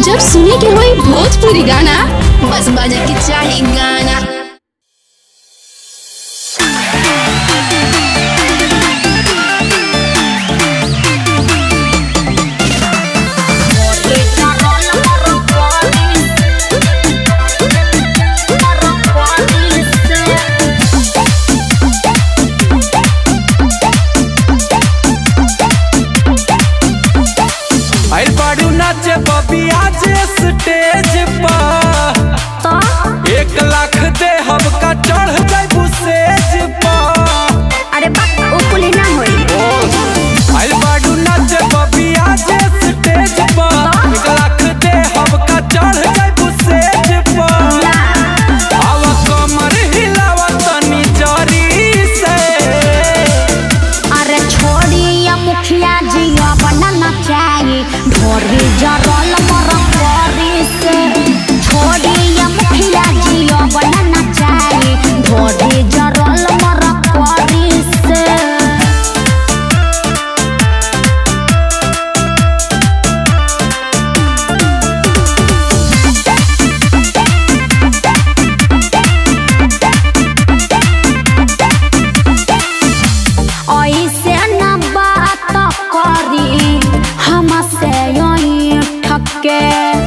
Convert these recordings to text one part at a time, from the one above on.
जब सुने के होई भोजपुरी गाना बस बजे के चाही गाना आइल बाड़ू नाचे बबी आज स्टेज पर एक लाख दे हम का चढ़ जाबू सेज पर अरे बा ओ कुली ना होई आइल बाड़ू नाचे बबी आज स्टेज पर एक लाख दे हम का चढ़ जाबू सेज पर ना आवा कमर हिलावा तनी जरी से अरे छोड़ी या मुखिया जी बनना चाहिए ढोरी जरल मर करी से छोड़ी या मुखिया जी बनना चाहिए ढोरी जरल मर करी से ऐसे न बात करी हमसे यही ठके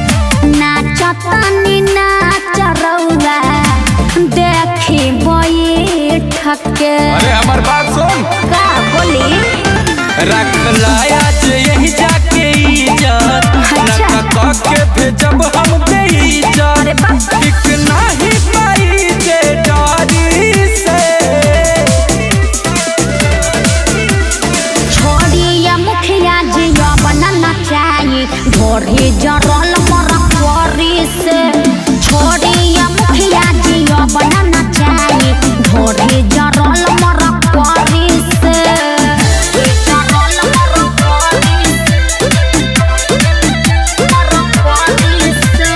नाचतनी नाच रउआ देखी बई ठके अरे हमार बात सुन का बोली रख लाया जे यही जाके इज्जत अच्छा। नका के भेजब हम बेइज्जत अरे बाप टिक नाही पाई जे डारी से छोड़ी या मुखिया जी बनना चाहिए ढोरी जरल मर करी से छोड़ी या मुखिया जी बनना चाहिए ढोरी जरल मर करी से जरल मर करी मर करी से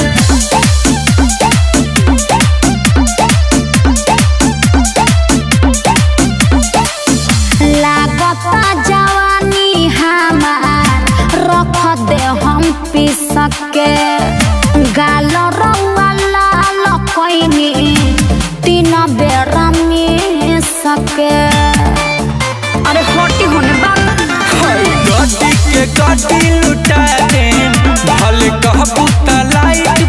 लागता जवानी हमार रख दे हम पी सके गाल रउआ लाल कैनी तीन बेरा में सके अरे होटी होने बाप गड्डी के गड्डी लुटा दे भले कहबू त लाइट